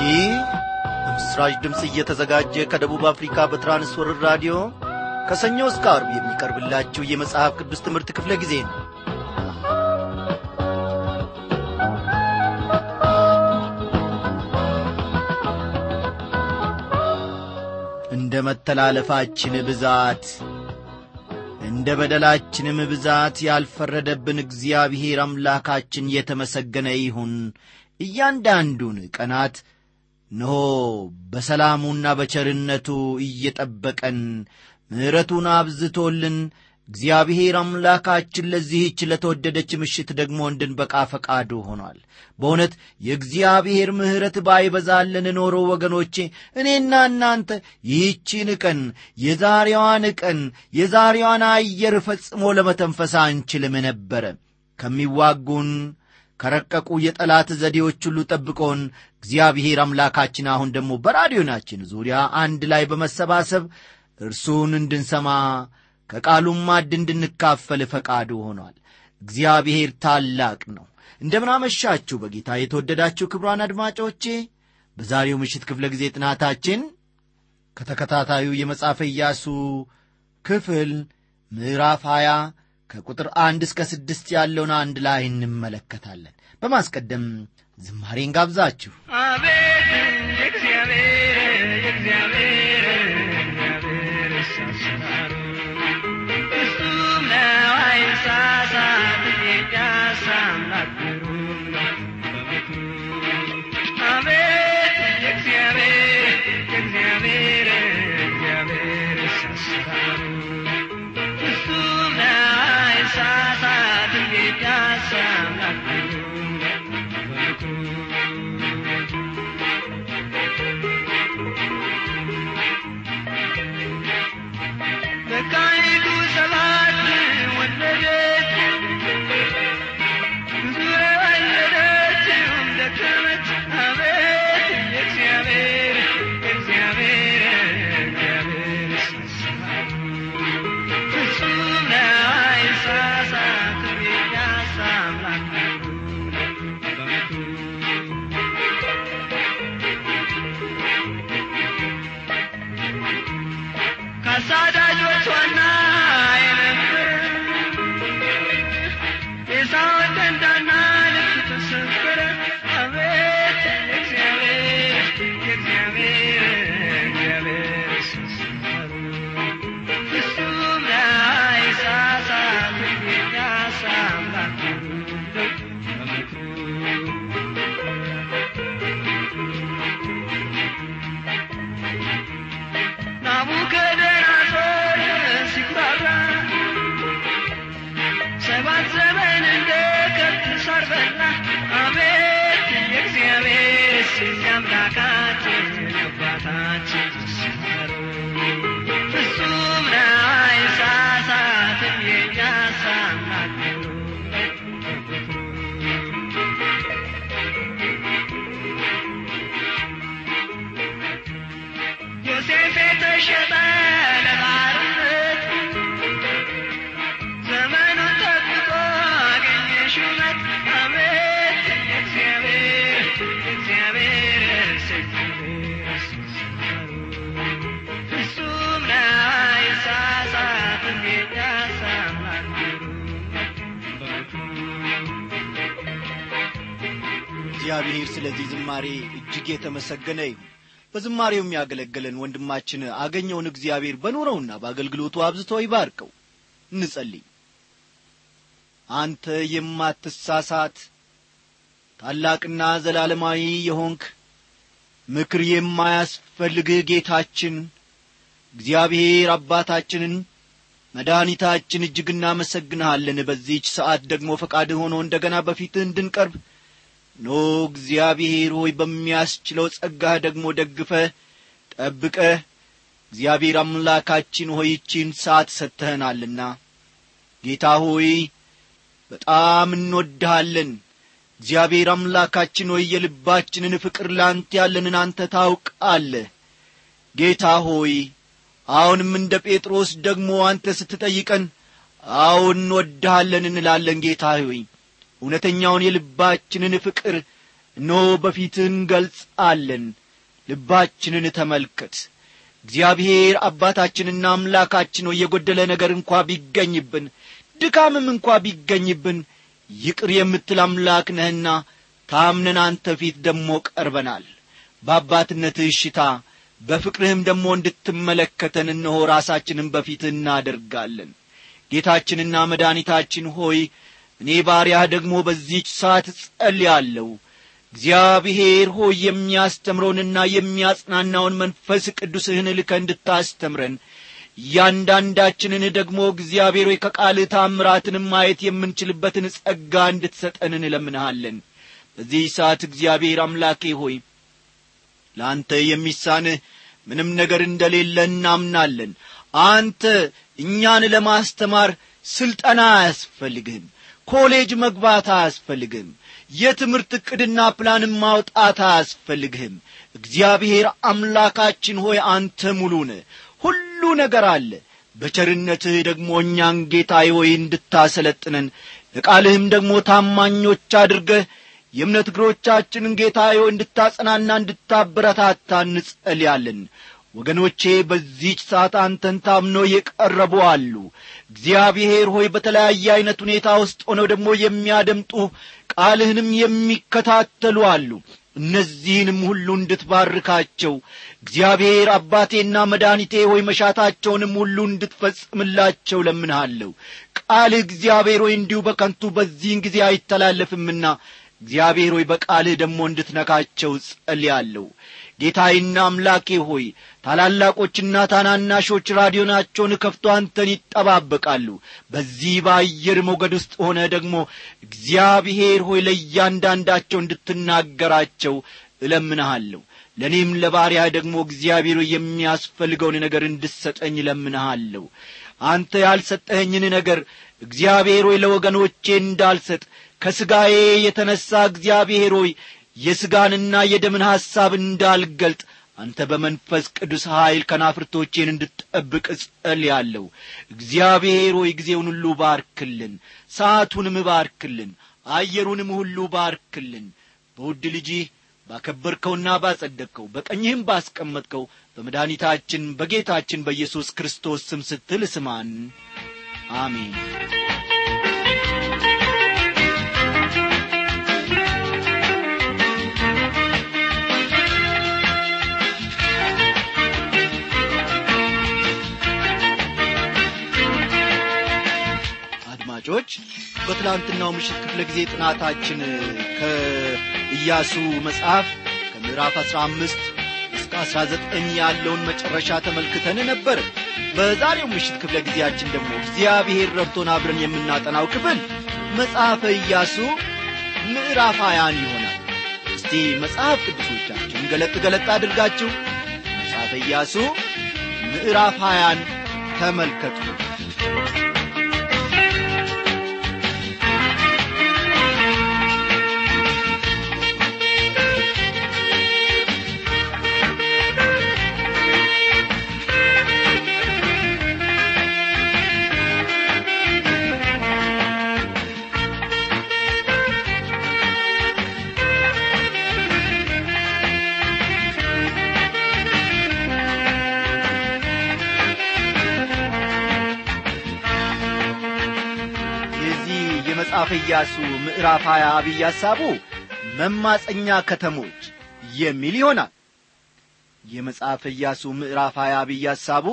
ይህ በምስራች ድምፅ እየተዘጋጀ ከደቡብ አፍሪካ በትራንስወርር ራዲዮ ከሰኞ እስከ አርብ የሚቀርብላችሁ የመጽሐፍ ቅዱስ ትምህርት ክፍለ ጊዜ ነው እንደ መተላለፋችን ብዛት እንደ በደላችንም ብዛት ያልፈረደብን እግዚአብሔር አምላካችን የተመሰገነ ይሁን እያንዳንዱን ቀናት እነሆ በሰላሙና በቸርነቱ እየጠበቀን ምሕረቱን አብዝቶልን እግዚአብሔር አምላካችን ለዚህች ለተወደደች ምሽት ደግሞ እንድንበቃ ፈቃዱ ሆኗል። በእውነት የእግዚአብሔር ምሕረት ባይበዛልን ኖሮ ወገኖቼ እኔና እናንተ ይህቺን ቀን የዛሬዋን ቀን የዛሬዋን አየር ፈጽሞ ለመተንፈስ አንችልም ነበረ። ከሚዋጉን ከረቀቁ የጠላት ዘዴዎች ሁሉ ጠብቆን እግዚአብሔር አምላካችን አሁን ደግሞ በራዲዮናችን ዙሪያ አንድ ላይ በመሰባሰብ እርሱን እንድንሰማ ከቃሉም ማዕድ እንድንካፈል ፈቃዱ ሆኗል። እግዚአብሔር ታላቅ ነው። እንደምናመሻችሁ በጌታ የተወደዳችሁ ክብሯን አድማጮቼ፣ በዛሬው ምሽት ክፍለ ጊዜ ጥናታችን ከተከታታዩ የመጽሐፈ ኢያሱ ክፍል ምዕራፍ 20 ከቁጥር አንድ እስከ ስድስት ያለውን አንድ ላይ እንመለከታለን። በማስቀደም ዝማሬን ጋብዛችሁ አቤት የእግዚአብሔር የእግዚአብሔር የእግዚአብሔር አሰራሩ ፍጹም ነው አይሳሳት የዳስ አምላክ ግሩም ነው በምክሩ አቤት የእግዚአብሔር የእግዚአብሔር የእግዚአብሔር አሰራሩ ፍጹም ነው አይሳሳት የዳስ አምላክ ግሩም ነው በምክሩ በቃይቱ ሰባት ወለደች ብዙ ወለደችም ደከመች አቤት የእግዚአብሔር የእግዚአብሔር የእግዚአብሔር አሰራሩ ፍጹም ነው አይሳሳትም የዳስ አምላክ ግሩም ነው በምክሩ ከአሳዳጆቿና የነበረ የሳውን ደንዳና ልብ ተሰበረ። አቤት የእግዚአብሔር የእግዚአብሔር የእግዚአብሔር አሰራሩ ፍጹም ነው አይሳሳትም የዳስ አምላክ ግሩም ነው በምክሩ ናቡከደነጾር ሲኩራራ ሰባት ዘመን እንደ ከብት ሳር በላ። አቤት የእግዚአብሔር ስም የአምላካችን የአባታችን አሰራሩ ፍጹም ነው አይሳሳትም የእኛስ አምላክ ግሩም ነው ዮሴፍ የተሸጠ ለባርነት ዘመኑን ጠብቆ አገኘ ሹመት። አቤት የእግዚአብሔር የእግዚአብሔር የእግዚአብሔር አሰራሩ ፍጹም ነው አይሳሳትም የዳስ አምላክ ግሩም ነው በምክሩ እግዚአብሔር ስለዚህ ዝማሬ እጅግ የተመሰገነ ይሁን። በዝማሬው የሚያገለግለን ወንድማችን አገኘውን እግዚአብሔር በኑረውና በአገልግሎቱ አብዝቶ ይባርከው። እንጸልይ። አንተ የማትሳሳት ታላቅና ዘላለማዊ የሆንክ ምክር የማያስፈልግህ ጌታችን እግዚአብሔር አባታችንን መድኃኒታችን እጅግ እናመሰግንሃለን። በዚህች ሰዓት ደግሞ ፈቃድህ ሆኖ እንደገና በፊትህ እንድንቀርብ ኖ እግዚአብሔር ሆይ በሚያስችለው ጸጋህ ደግሞ ደግፈህ ጠብቀህ እግዚአብሔር አምላካችን ሆይ ይቺን ሰዓት ሰጥተኸናልና ጌታ ሆይ በጣም እንወድሃለን። እግዚአብሔር አምላካችን ሆይ የልባችንን ፍቅር ላንተ ያለንን አንተ ታውቃለህ። ጌታ ሆይ አሁንም እንደ ጴጥሮስ ደግሞ አንተ ስትጠይቀን አዎ እንወድሃለን እንላለን ጌታ ሆይ እውነተኛውን የልባችንን ፍቅር እነሆ በፊትህ እንገልጻለን ልባችንን ተመልከት እግዚአብሔር አባታችንና አምላካችን ሆይ የጐደለ ነገር እንኳ ቢገኝብን ድካምም እንኳ ቢገኝብን ይቅር የምትል አምላክ ነህና ታምነን አንተ ፊት ደሞ ቀርበናል በአባትነትህ እሽታ በፍቅርህም ደሞ እንድትመለከተን እነሆ ራሳችንን በፊትህ እናደርጋለን ጌታችንና መድኃኒታችን ሆይ እኔ ባሪያህ ደግሞ በዚህች ሰዓት ጸልያለሁ እግዚአብሔር ሆይ የሚያስተምረውንና የሚያጽናናውን መንፈስ ቅዱስህን ልከ እንድታስተምረን እያንዳንዳችንን ደግሞ እግዚአብሔር ሆይ ከቃልህ ታምራትንም ማየት የምንችልበትን ጸጋ እንድትሰጠን እንለምንሃለን በዚህ ሰዓት እግዚአብሔር አምላኬ ሆይ ለአንተ የሚሳንህ ምንም ነገር እንደሌለ እናምናለን አንተ እኛን ለማስተማር ስልጠና አያስፈልግህም ኮሌጅ መግባት አያስፈልግህም የትምህርት ዕቅድና ፕላንም ማውጣት አያስፈልግህም እግዚአብሔር አምላካችን ሆይ አንተ ሙሉ ነህ ሁሉ ነገር አለ በቸርነትህ ደግሞ እኛን ጌታዬ ሆይ እንድታሰለጥነን ለቃልህም ደግሞ ታማኞች አድርገህ የእምነት እግሮቻችንን ጌታዬ ሆይ እንድታጸናና እንድታበረታታ እንጸልያለን ወገኖቼ በዚህች ሰዓት አንተን ታምኖ የቀረቡ አሉ እግዚአብሔር ሆይ በተለያየ ዐይነት ሁኔታ ውስጥ ሆነው ደግሞ የሚያደምጡ ቃልህንም የሚከታተሉ አሉ እነዚህንም ሁሉ እንድትባርካቸው እግዚአብሔር አባቴና መድኃኒቴ ሆይ መሻታቸውንም ሁሉ እንድትፈጽምላቸው ለምንሃለሁ ቃልህ እግዚአብሔር ሆይ እንዲሁ በከንቱ በዚህን ጊዜ አይተላለፍምና እግዚአብሔር ሆይ በቃልህ ደግሞ እንድትነካቸው ጸልያለሁ ጌታዬና አምላኬ ሆይ ታላላቆችና ታናናሾች ራዲዮናቸውን ከፍቶ አንተን ይጠባበቃሉ በዚህ በአየር ሞገድ ውስጥ ሆነ ደግሞ እግዚአብሔር ሆይ ለእያንዳንዳቸው እንድትናገራቸው እለምንሃለሁ ለእኔም ለባሪያ ደግሞ እግዚአብሔር ሆይ የሚያስፈልገውን ነገር እንድሰጠኝ እለምንሃለሁ አንተ ያልሰጠኸኝን ነገር እግዚአብሔር ሆይ ለወገኖቼ እንዳልሰጥ ከሥጋዬ የተነሣ እግዚአብሔር ሆይ የሥጋንና የደምን ሐሳብ እንዳልገልጥ አንተ በመንፈስ ቅዱስ ኀይል ከናፍርቶቼን እንድትጠብቅ እጸልያለሁ እግዚአብሔር ሆይ ጊዜውን ሁሉ ባርክልን ሰዓቱንም ባርክልን አየሩንም ሁሉ ባርክልን በውድ ልጅህ ባከበርከውና ባጸደቅከው በቀኝህም ባስቀመጥከው በመድኃኒታችን በጌታችን በኢየሱስ ክርስቶስ ስም ስትል ስማን አሜን አድማጮች በትላንትናው ምሽት ክፍለ ጊዜ ጥናታችን ከኢያሱ መጽሐፍ ከምዕራፍ አሥራ አምስት እስከ አሥራ ዘጠኝ ያለውን መጨረሻ ተመልክተን ነበር በዛሬው ምሽት ክፍለ ጊዜያችን ደግሞ እግዚአብሔር ረድቶን አብረን የምናጠናው ክፍል መጽሐፈ ኢያሱ ምዕራፍ ሀያን ይሆናል እስቲ መጽሐፍ ቅዱሶቻችን ገለጥ ገለጥ አድርጋችሁ መጽሐፈ ኢያሱ ምዕራፍ ሀያን ተመልከቱ የዚህ የመጽሐፈ ኢያሱ ምዕራፍ ሀያ አብይ ሐሳቡ መማፀኛ ከተሞች የሚል ይሆናል የመጽሐፈ ኢያሱ ምዕራፍ ሀያ አብይ ሐሳቡ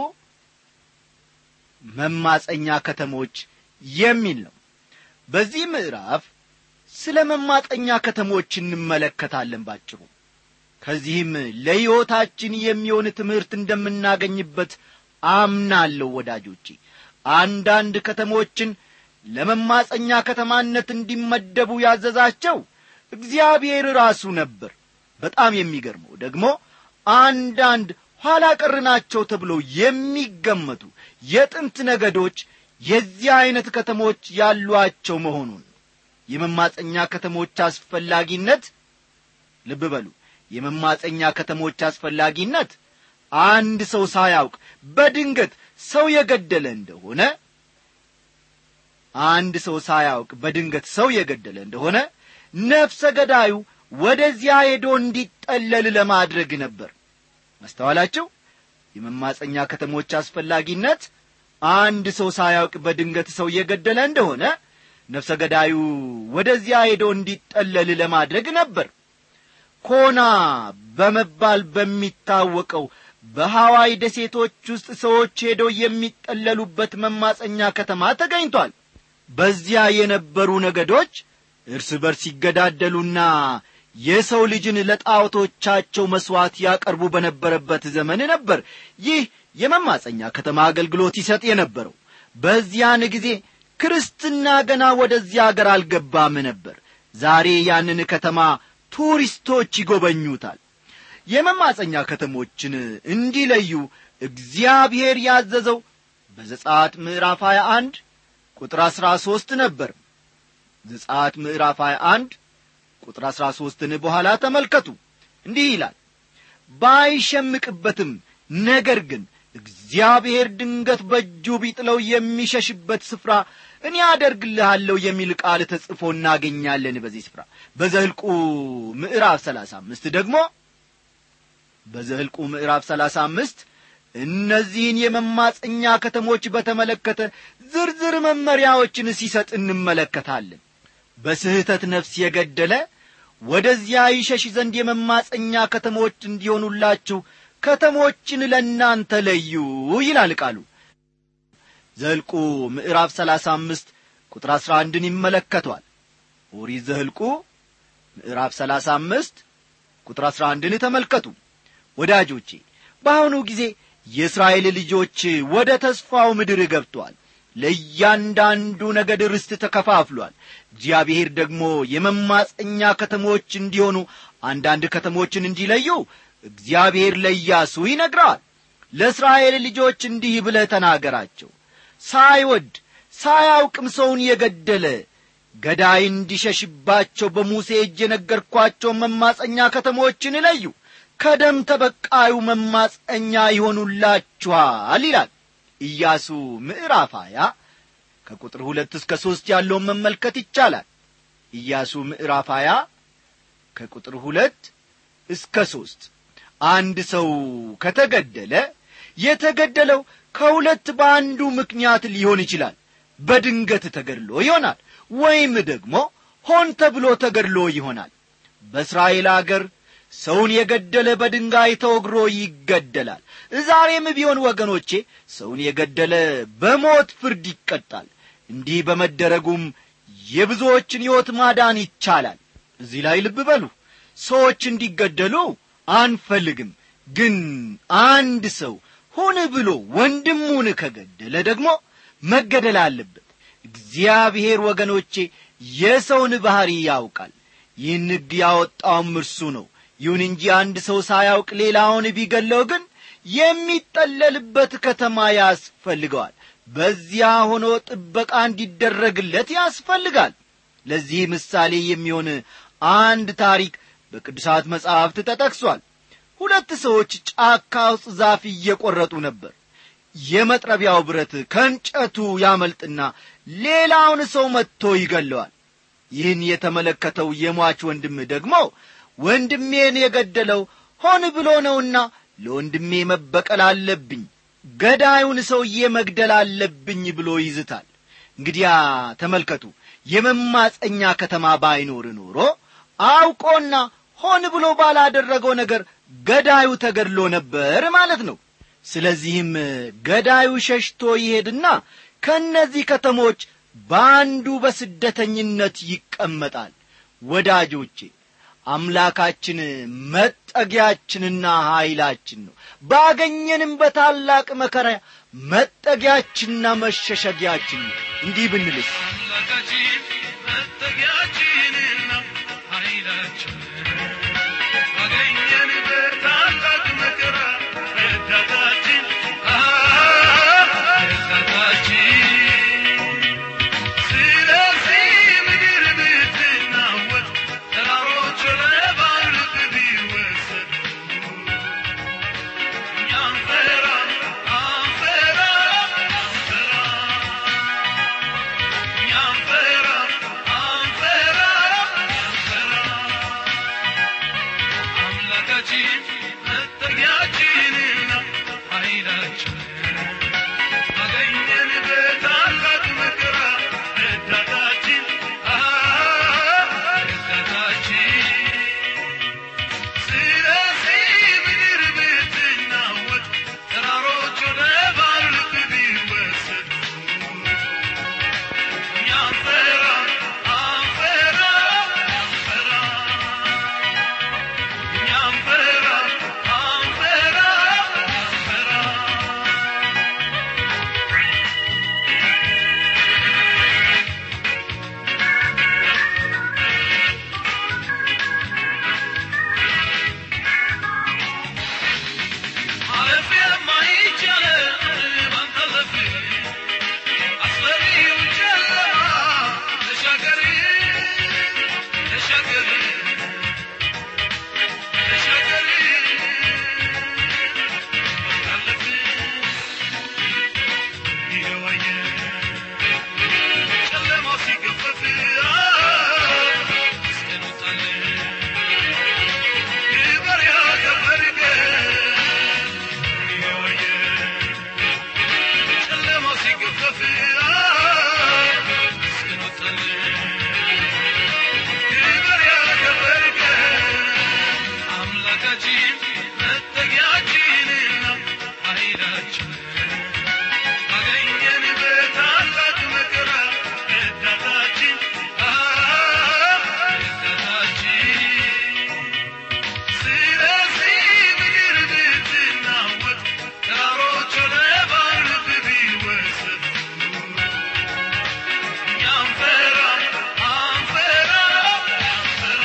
መማፀኛ ከተሞች የሚል ነው በዚህ ምዕራፍ ስለ መማፀኛ ከተሞች እንመለከታለን ባጭሩ ከዚህም ለሕይወታችን የሚሆን ትምህርት እንደምናገኝበት አምናለሁ ወዳጆቼ አንዳንድ ከተሞችን ለመማፀኛ ከተማነት እንዲመደቡ ያዘዛቸው እግዚአብሔር ራሱ ነበር በጣም የሚገርመው ደግሞ አንዳንድ ኋላ ቀር ናቸው ተብለው የሚገመቱ የጥንት ነገዶች የዚህ ዐይነት ከተሞች ያሏቸው መሆኑን የመማፀኛ ከተሞች አስፈላጊነት ልብ በሉ የመማፀኛ ከተሞች አስፈላጊነት አንድ ሰው ሳያውቅ በድንገት ሰው የገደለ እንደሆነ አንድ ሰው ሳያውቅ በድንገት ሰው የገደለ እንደሆነ ነፍሰ ገዳዩ ወደዚያ ሄዶ እንዲጠለል ለማድረግ ነበር አስተዋላችሁ የመማፀኛ ከተሞች አስፈላጊነት አንድ ሰው ሳያውቅ በድንገት ሰው እየገደለ እንደሆነ ነፍሰ ገዳዩ ወደዚያ ሄዶ እንዲጠለል ለማድረግ ነበር ኮና በመባል በሚታወቀው በሐዋይ ደሴቶች ውስጥ ሰዎች ሄደው የሚጠለሉበት መማፀኛ ከተማ ተገኝቷል በዚያ የነበሩ ነገዶች እርስ በርስ ይገዳደሉና የሰው ልጅን ለጣዖቶቻቸው መሥዋዕት ያቀርቡ በነበረበት ዘመን ነበር ይህ የመማፀኛ ከተማ አገልግሎት ይሰጥ የነበረው በዚያን ጊዜ ክርስትና ገና ወደዚያ አገር አልገባም ነበር ዛሬ ያንን ከተማ ቱሪስቶች ይጎበኙታል የመማፀኛ ከተሞችን እንዲለዩ እግዚአብሔር ያዘዘው በዘጻት ምዕራፍ 21 ቁጥር 13 ነበር ዘጻት ምዕራፍ 21 ቁጥር 13ን በኋላ ተመልከቱ እንዲህ ይላል ባይሸምቅበትም ነገር ግን እግዚአብሔር ድንገት በእጁ ቢጥለው የሚሸሽበት ስፍራ እኔ አደርግልሃለሁ የሚል ቃል ተጽፎ እናገኛለን በዚህ ስፍራ በዘህልቁ ምዕራፍ ሰላሳ አምስት ደግሞ በዘህልቁ ምዕራፍ ሰላሳ አምስት እነዚህን የመማፀኛ ከተሞች በተመለከተ ዝርዝር መመሪያዎችን ሲሰጥ እንመለከታለን በስህተት ነፍስ የገደለ ወደዚያ ይሸሽ ዘንድ የመማፀኛ ከተሞች እንዲሆኑላችሁ ከተሞችን ለእናንተ ለዩ ይላል ቃሉ ዘልቁ ምዕራፍ ሰላሳ አምስት ቁጥር አሥራ አንድን ይመለከቷል ኦሪት ዘህልቁ ምዕራፍ ሰላሳ አምስት ቁጥር አሥራ አንድን ተመልከቱ ወዳጆቼ በአሁኑ ጊዜ የእስራኤል ልጆች ወደ ተስፋው ምድር ገብተዋል ለእያንዳንዱ ነገድ ርስት ተከፋፍሏል እግዚአብሔር ደግሞ የመማፀኛ ከተሞች እንዲሆኑ አንዳንድ ከተሞችን እንዲለዩ እግዚአብሔር ለኢያሱ ይነግረዋል ለእስራኤል ልጆች እንዲህ ብለህ ተናገራቸው ሳይወድ ሳያውቅም ሰውን የገደለ ገዳይ እንዲሸሽባቸው በሙሴ እጅ የነገርኳቸው መማፀኛ ከተሞችን ለዩ ከደም ተበቃዩ መማፀኛ ይሆኑላችኋል ይላል ኢያሱ ምዕራፍ ሀያ ከቁጥር ሁለት እስከ ሦስት ያለውን መመልከት ይቻላል ኢያሱ ምዕራፍ ሀያ ከቁጥር ሁለት እስከ ሦስት አንድ ሰው ከተገደለ የተገደለው ከሁለት በአንዱ ምክንያት ሊሆን ይችላል በድንገት ተገድሎ ይሆናል ወይም ደግሞ ሆን ተብሎ ተገድሎ ይሆናል በእስራኤል አገር ሰውን የገደለ በድንጋይ ተወግሮ ይገደላል ዛሬም ቢሆን ወገኖቼ ሰውን የገደለ በሞት ፍርድ ይቀጣል እንዲህ በመደረጉም የብዙዎችን ሕይወት ማዳን ይቻላል እዚህ ላይ ልብ በሉ ሰዎች እንዲገደሉ አንፈልግም ግን አንድ ሰው ሆን ብሎ ወንድሙን ከገደለ ደግሞ መገደል አለበት እግዚአብሔር ወገኖቼ የሰውን ባሕሪ ያውቃል ይህን ሕግ ያወጣውም እርሱ ነው ይሁን እንጂ አንድ ሰው ሳያውቅ ሌላውን ቢገለው ግን የሚጠለልበት ከተማ ያስፈልገዋል በዚያ ሆኖ ጥበቃ እንዲደረግለት ያስፈልጋል ለዚህ ምሳሌ የሚሆን አንድ ታሪክ በቅዱሳት መጻሕፍት ተጠቅሷል ሁለት ሰዎች ጫካ ውስጥ ዛፍ እየቈረጡ ነበር የመጥረቢያው ብረት ከእንጨቱ ያመልጥና ሌላውን ሰው መጥቶ ይገለዋል ይህን የተመለከተው የሟች ወንድም ደግሞ ወንድሜን የገደለው ሆን ብሎ ነውና ለወንድሜ መበቀል አለብኝ ገዳዩን ሰውዬ መግደል አለብኝ ብሎ ይዝታል እንግዲያ ተመልከቱ የመማፀኛ ከተማ ባይኖር ኖሮ አውቆና ሆን ብሎ ባላደረገው ነገር ገዳዩ ተገድሎ ነበር ማለት ነው ስለዚህም ገዳዩ ሸሽቶ ይሄድና ከእነዚህ ከተሞች በአንዱ በስደተኝነት ይቀመጣል ወዳጆቼ አምላካችን መጠጊያችንና ኀይላችን ነው ባገኘንም በታላቅ መከራ መጠጊያችንና መሸሸጊያችን ነው እንዲህ ብንልስ አምላካችን መጠጊያችንና ኃይላችን አገኘን በታላቅ መከራ ረዳታችን ረዳታችን ስለዚህ ምድር ብትናወጥ ተራሮች ለባርቅ ቢወሰዱ እኛ አንፈራ አንፈራ አንፈራ እኛ አንፈራ አምላካችን መጠጊያችንና ኃይላችን አገኘን በታላቅ መከራ ረዳታችን ረዳታችን ስለዚህ ምድር ብትናወጥ ተራሮች ወደ ባርነት ቢወሰዱ እኛ አንፈራ አንፈራ አንፈራ እኛ አንፈራ አንፈራ አንፈራ ማለፍ የማይቻለው ባንተ ዘፍ አስፈሪው ጨለማ ተሻገር ተሻገር ተሻገር አለፍ ይገባየ ጨለማው ሲገፈፍ እስከንወጣለን ክበር ያከበርከ ይገባየ ጨለማው ሲገፈፍ እስክንወጣለን ክብር ያከበርከ አምላካችን መጠጊያችንና ኃይላችን አገኘን በታላቅ መከራ ረዳታችን ረዳታችን ስለዚህ ምድር ብትናወጥ ተራሮች ወደ ባርነት ቢወሰዱ እኛ አንፈራ አንፈራ አንፈራ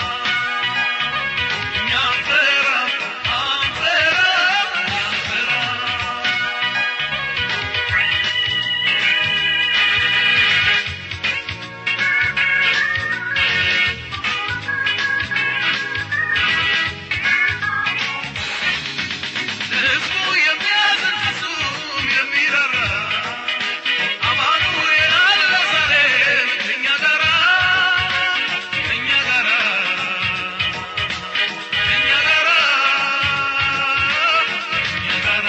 እኛ አንፈራ አንፈራ አንፈራ ለሕዝቡ የሚያዝን ፍጹም የሚራራ አማኑኤል አለ ዛሬም ከእኛ ጋራ ከእኛ ጋራ ከእኛ ጋራ ከእኛ ጋራ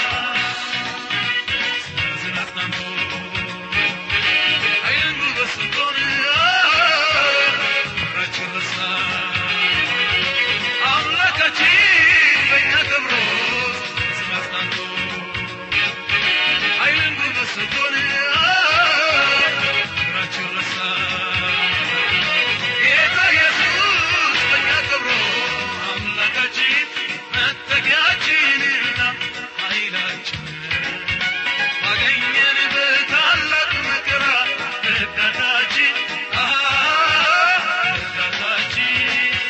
ስናዝን አጽናንቶ ኃይልን ጉልበት ሰጥቶን ፍቅራችን ረሳ አምላካችን በእኛ ከብሮ ስም አጽናንቶ ኃይልን ጉልበት ሰጥቶን ፍቅራችን ረሳ ጌታ ኢየሱስ በእኛ ከብሮ አምላካችን መጠጊያችንና ኃይላችን ባገኘን በታላቅ መከራ ረዳታችን ረዳታችን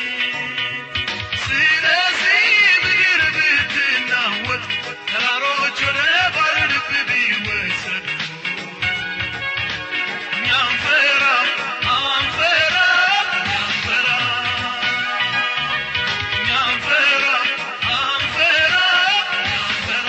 ስለዚህ ምድር ብትናወጥ ተራሮች ወደ ባርነት ቢወሰዱ እኛ አንፈራ አንፈራ አንፈራ እኛ አንፈራ አንፈራ አንፈራ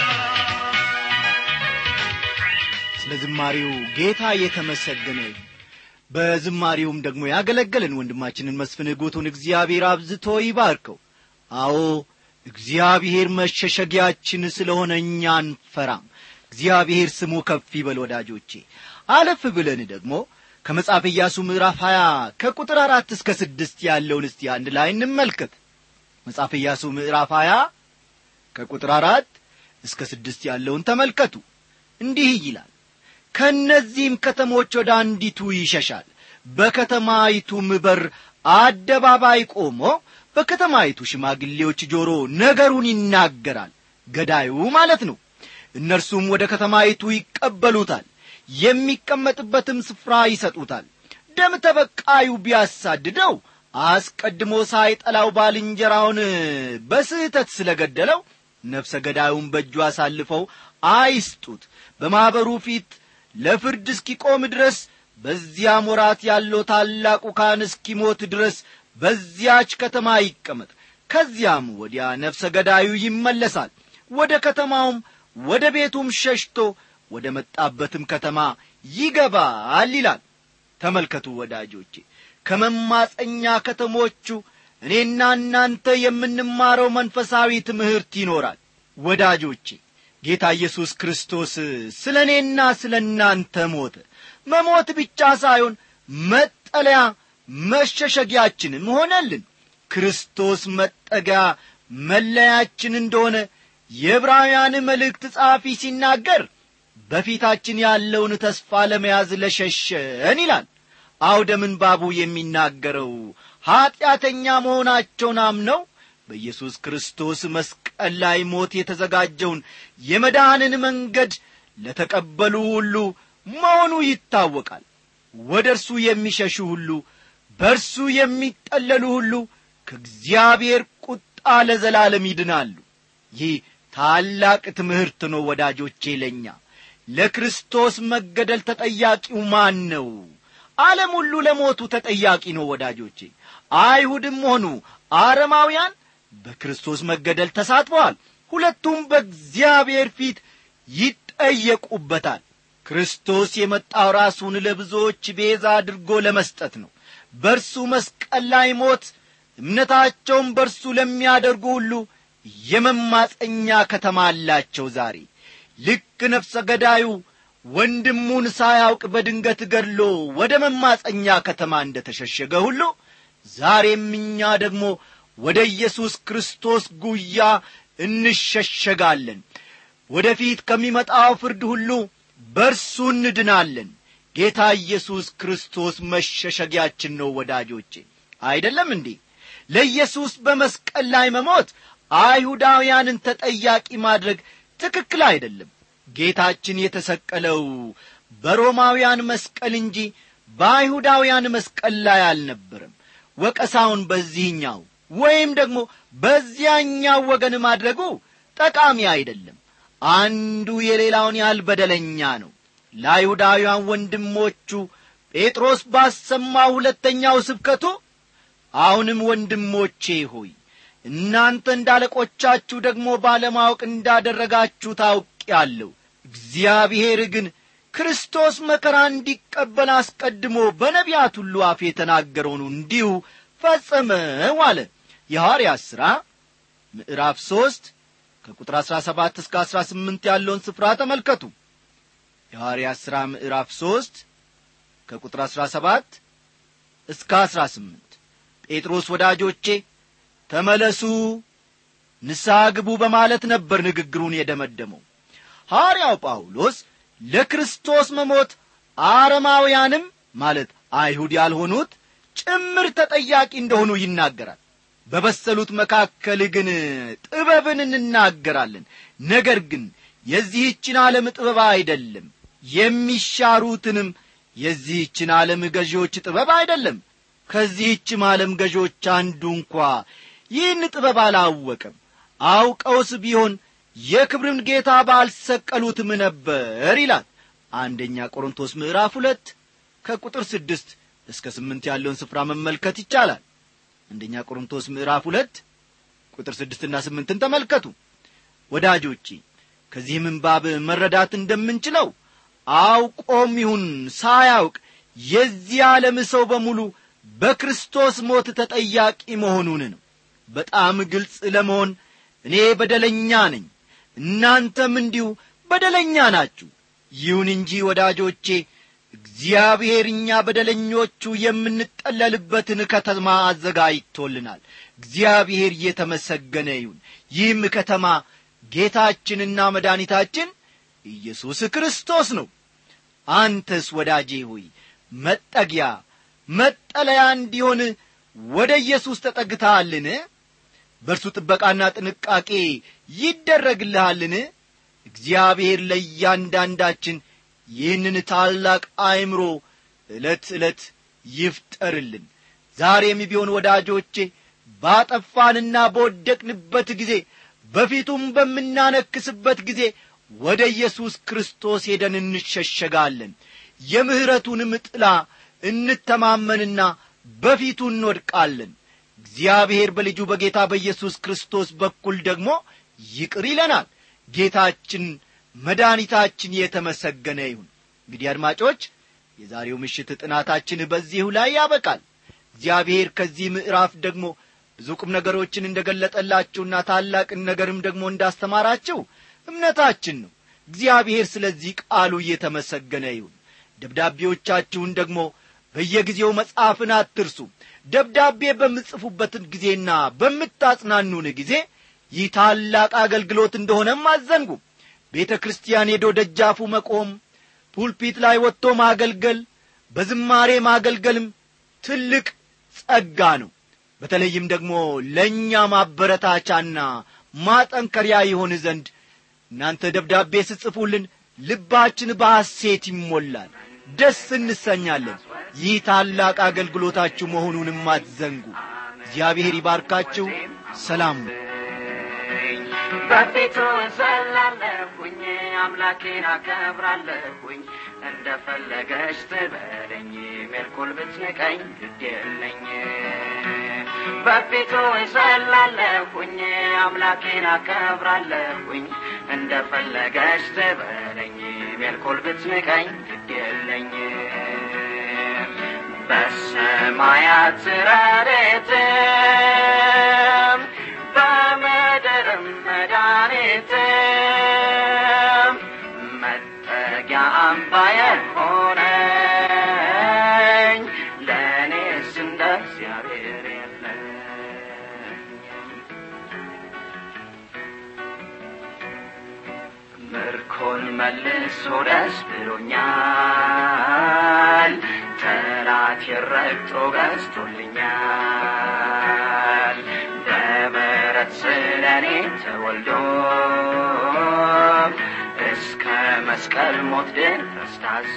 ስለ ዝማሬው ጌታ የተመሰገነ ይሁን። በዝማሬውም ደግሞ ያገለገለን ወንድማችንን መስፍን ሕጉቱን እግዚአብሔር አብዝቶ ይባርከው። አዎ እግዚአብሔር መሸሸጊያችን ስለሆነ እኛ አንፈራም። እግዚአብሔር ስሙ ከፍ ይበል ወዳጆቼ። አለፍ ብለን ደግሞ ከመጽሐፍ ኢያሱ ምዕራፍ 20 ከቁጥር አራት እስከ ስድስት ያለውን እስቲ አንድ ላይ እንመልከት። መጽሐፍ ኢያሱ ምዕራፍ 20 ከቁጥር አራት እስከ ስድስት ያለውን ተመልከቱ። እንዲህ ይላል ከእነዚህም ከተሞች ወደ አንዲቱ ይሸሻል በከተማይቱም በር አደባባይ ቆሞ በከተማይቱ ሽማግሌዎች ጆሮ ነገሩን ይናገራል ገዳዩ ማለት ነው እነርሱም ወደ ከተማይቱ ይቀበሉታል የሚቀመጥበትም ስፍራ ይሰጡታል ደም ተበቃዩ ቢያሳድደው አስቀድሞ ሳይጠላው ባልንጀራውን በስህተት ስለ ገደለው ነፍሰ ገዳዩን በእጁ አሳልፈው አይስጡት በማኅበሩ ፊት ለፍርድ እስኪቆም ድረስ በዚያም ወራት ያለው ታላቁ ካህን እስኪሞት ድረስ በዚያች ከተማ ይቀመጥ ከዚያም ወዲያ ነፍሰ ገዳዩ ይመለሳል ወደ ከተማውም ወደ ቤቱም ሸሽቶ ወደ መጣበትም ከተማ ይገባል ይላል ተመልከቱ ወዳጆቼ ከመማፀኛ ከተሞቹ እኔና እናንተ የምንማረው መንፈሳዊ ትምህርት ይኖራል ወዳጆቼ ጌታ ኢየሱስ ክርስቶስ ስለ እኔና ስለ እናንተ ሞተ መሞት ብቻ ሳይሆን መጠለያ መሸሸጊያችንም ሆነልን ክርስቶስ መጠጊያ መለያችን እንደሆነ የዕብራውያን መልእክት ጸሐፊ ሲናገር በፊታችን ያለውን ተስፋ ለመያዝ ለሸሸን ይላል አውደ ምንባቡ የሚናገረው ኀጢአተኛ መሆናቸውን አምነው በኢየሱስ ክርስቶስ መስቀል ላይ ሞት የተዘጋጀውን የመዳንን መንገድ ለተቀበሉ ሁሉ መሆኑ ይታወቃል ወደ እርሱ የሚሸሹ ሁሉ በእርሱ የሚጠለሉ ሁሉ ከእግዚአብሔር ቁጣ ለዘላለም ይድናሉ ይህ ታላቅ ትምህርት ነው ወዳጆቼ ለእኛ ለክርስቶስ መገደል ተጠያቂው ማን ነው ዓለም ሁሉ ለሞቱ ተጠያቂ ነው ወዳጆቼ አይሁድም ሆኑ አረማውያን በክርስቶስ መገደል ተሳትፈዋል ሁለቱም በእግዚአብሔር ፊት ይጠየቁበታል ክርስቶስ የመጣው ራሱን ለብዙዎች ቤዛ አድርጎ ለመስጠት ነው በእርሱ መስቀል ላይ ሞት እምነታቸውን በእርሱ ለሚያደርጉ ሁሉ የመማፀኛ ከተማ አላቸው ዛሬ ልክ ነፍሰ ገዳዩ ወንድሙን ሳያውቅ በድንገት ገድሎ ወደ መማፀኛ ከተማ እንደ ተሸሸገ ሁሉ ዛሬም እኛ ደግሞ ወደ ኢየሱስ ክርስቶስ ጉያ እንሸሸጋለን ወደ ፊት ከሚመጣው ፍርድ ሁሉ በርሱ እንድናለን ጌታ ኢየሱስ ክርስቶስ መሸሸጊያችን ነው ወዳጆቼ አይደለም እንዴ ለኢየሱስ በመስቀል ላይ መሞት አይሁዳውያንን ተጠያቂ ማድረግ ትክክል አይደለም ጌታችን የተሰቀለው በሮማውያን መስቀል እንጂ በአይሁዳውያን መስቀል ላይ አልነበረም ወቀሳውን በዚህኛው ወይም ደግሞ በዚያኛው ወገን ማድረጉ ጠቃሚ አይደለም አንዱ የሌላውን ያህል በደለኛ ነው ለአይሁዳውያን ወንድሞቹ ጴጥሮስ ባሰማው ሁለተኛው ስብከቱ አሁንም ወንድሞቼ ሆይ እናንተ እንዳለቆቻችሁ ደግሞ ባለማወቅ እንዳደረጋችሁ ታውቂያለሁ እግዚአብሔር ግን ክርስቶስ መከራ እንዲቀበል አስቀድሞ በነቢያት ሁሉ አፍ የተናገረውን እንዲሁ ፈጸመው አለ የሐዋርያት ሥራ ምዕራፍ ሦስት ከቁጥር አሥራ ሰባት እስከ አሥራ ስምንት ያለውን ስፍራ ተመልከቱ የሐዋርያት ሥራ ምዕራፍ ሦስት ከቁጥር አሥራ ሰባት እስከ አሥራ ስምንት ጴጥሮስ ወዳጆቼ ተመለሱ ንስሐ ግቡ በማለት ነበር ንግግሩን የደመደመው ሐዋርያው ጳውሎስ ለክርስቶስ መሞት አረማውያንም ማለት አይሁድ ያልሆኑት ጭምር ተጠያቂ እንደሆኑ ይናገራል በበሰሉት መካከል ግን ጥበብን እንናገራለን ነገር ግን የዚህችን ዓለም ጥበብ አይደለም የሚሻሩትንም የዚህችን ዓለም ገዢዎች ጥበብ አይደለም ከዚህችም ዓለም ገዢዎች አንዱ እንኳ ይህን ጥበብ አላወቀም አውቀውስ ቢሆን የክብርን ጌታ ባልሰቀሉትም ነበር ይላል አንደኛ ቆሮንቶስ ምዕራፍ ሁለት ከቁጥር ስድስት እስከ ስምንት ያለውን ስፍራ መመልከት ይቻላል አንደኛ ቆሮንቶስ ምዕራፍ ሁለት ቁጥር ስድስትና ስምንትን ተመልከቱ ወዳጆቼ ከዚህ ምንባብ መረዳት እንደምንችለው አውቆም ይሁን ሳያውቅ የዚህ ዓለም ሰው በሙሉ በክርስቶስ ሞት ተጠያቂ መሆኑን ነው በጣም ግልጽ ለመሆን እኔ በደለኛ ነኝ እናንተም እንዲሁ በደለኛ ናችሁ ይሁን እንጂ ወዳጆቼ እግዚአብሔር እኛ በደለኞቹ የምንጠለልበትን ከተማ አዘጋጅቶልናል እግዚአብሔር እየተመሰገነ ይሁን ይህም ከተማ ጌታችንና መድኃኒታችን ኢየሱስ ክርስቶስ ነው አንተስ ወዳጄ ሆይ መጠጊያ መጠለያ እንዲሆን ወደ ኢየሱስ ተጠግተሃልን በእርሱ ጥበቃና ጥንቃቄ ይደረግልሃልን እግዚአብሔር ለእያንዳንዳችን ይህንን ታላቅ አእምሮ ዕለት ዕለት ይፍጠርልን ዛሬም ቢሆን ወዳጆቼ ባጠፋንና በወደቅንበት ጊዜ በፊቱም በምናነክስበት ጊዜ ወደ ኢየሱስ ክርስቶስ ሄደን እንሸሸጋለን የምሕረቱንም ጥላ እንተማመንና በፊቱ እንወድቃለን እግዚአብሔር በልጁ በጌታ በኢየሱስ ክርስቶስ በኩል ደግሞ ይቅር ይለናል ጌታችን መድኃኒታችን የተመሰገነ ይሁን እንግዲህ አድማጮች የዛሬው ምሽት ጥናታችን በዚሁ ላይ ያበቃል እግዚአብሔር ከዚህ ምዕራፍ ደግሞ ብዙ ቁም ነገሮችን እንደ ገለጠላችሁና ታላቅን ነገርም ደግሞ እንዳስተማራችሁ እምነታችን ነው እግዚአብሔር ስለዚህ ቃሉ እየተመሰገነ ይሁን ደብዳቤዎቻችሁን ደግሞ በየጊዜው መጽሐፍን አትርሱ ደብዳቤ በምጽፉበትን ጊዜና በምታጽናኑን ጊዜ ይህ ታላቅ አገልግሎት እንደሆነም አዘንጉ ቤተ ክርስቲያን ሄዶ ደጃፉ መቆም ፑልፒት ላይ ወጥቶ ማገልገል በዝማሬ ማገልገልም ትልቅ ጸጋ ነው በተለይም ደግሞ ለእኛ ማበረታቻና ማጠንከሪያ ይሆን ዘንድ እናንተ ደብዳቤ ስጽፉልን ልባችን በሐሴት ይሞላል ደስ እንሰኛለን ይህ ታላቅ አገልግሎታችሁ መሆኑንም አትዘንጉ እግዚአብሔር ይባርካችሁ ሰላም በፊቱ እዘላለሁኝ አምላኬን አከብራለሁኝ እንደ ፈለገች ትበለኝ ሜልኩል ብትንቀኝ ግድ የለኝ በፊቱ እዘላለሁኝ አምላኬን አከብራለሁኝ እንደ ፈለገች ትበለኝ ሜልኩል ብትንቀኝ ግድ የለኝ በሰማያት ረድኤትም በምድርም መድኃኒትም መጠጊያ አምባዬ ሆነኝ ለእኔስ እንደ እግዚአብሔር የለኝም ምርኮን መልሶ ደስ ብሎኛል ጠላት የረግጦ ገዝቶልኛል በምሕረት ስለ እኔ ተወልዶ እስከ መስቀል ሞት ድረስ ታዞ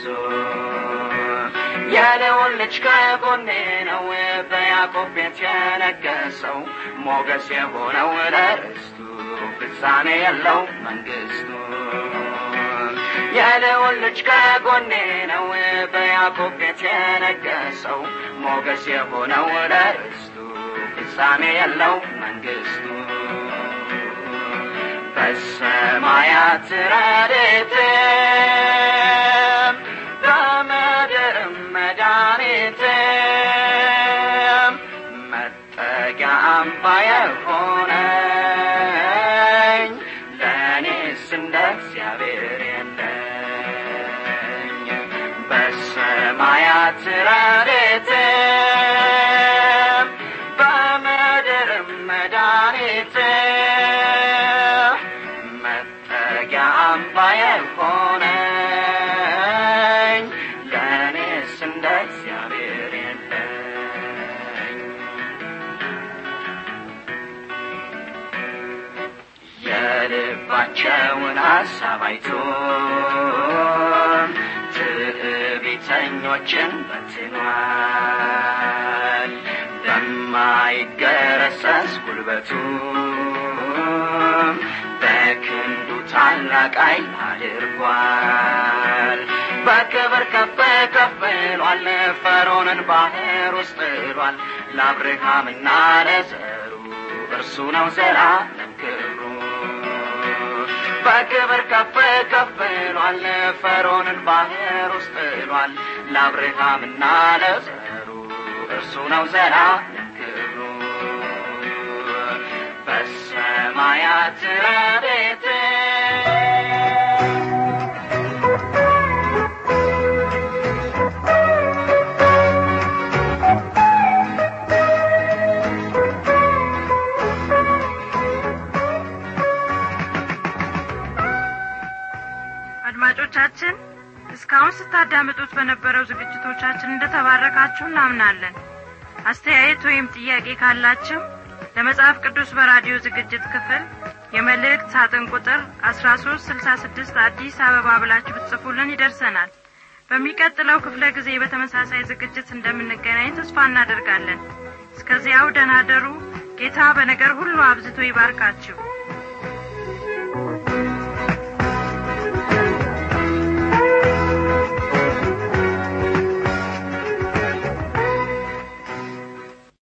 የልዑል ልጅ ከጎኔ ነው በያዕቆብ ቤት የነገሰው ሞገስ የሆነው ለርስቱ ፍጻሜ የለው መንግስቱ የልዑል ልጅ ከጎኔ ነው በያዕቆብ ቤት የነገሰው ሞገስ የሆነው ለርስቱ ፍጻሜ የለው መንግስቱ በሰማያት ረድኤትም በምድርም መድኃኒትም መጠጊያ አምባዬ ሆነኝ ለእኔስ እንደ እግዚአብሔር የለኝ በሰማያት ረድኤትም በምድርም መድኃኒትም መጠጊያ አምባዬ ሆነኝ ለእኔስ እንደ እግዚአብሔር የለኝ የልባቸውን ሐሳብ አይቶ ትዕቢተኞችን በትኗል በማይገረሰስ ጉልበቱ በክንዱ ታላቅ ኃይል አድርጓል በክብር ከፍ ከፍ ብሏል ፈርዖንን ባህር ውስጥ ጥሏል ለአብርሃምና ለዘሩ እርሱ ነው ዘላለም ክብሩ በክብር ከፍ ከፍ ብሏል ፈርዖንን ባህር ውስጥ ጥሏል ለአብርሃምና ለዘሩ እርሱ ነው ዘላለም ክብሩ በሰማያት ረድኤት አድማጮቻችን እስካሁን ስታዳምጡት በነበረው ዝግጅቶቻችን እንደተባረካችሁ እናምናለን አስተያየት ወይም ጥያቄ ካላችሁ ለመጽሐፍ ቅዱስ በራዲዮ ዝግጅት ክፍል የመልእክት ሳጥን ቁጥር አስራ ሶስት ስልሳ ስድስት አዲስ አበባ ብላችሁ ብትጽፉልን ይደርሰናል በሚቀጥለው ክፍለ ጊዜ በተመሳሳይ ዝግጅት እንደምንገናኝ ተስፋ እናደርጋለን እስከዚያው ደናደሩ ጌታ በነገር ሁሉ አብዝቶ ይባርካችሁ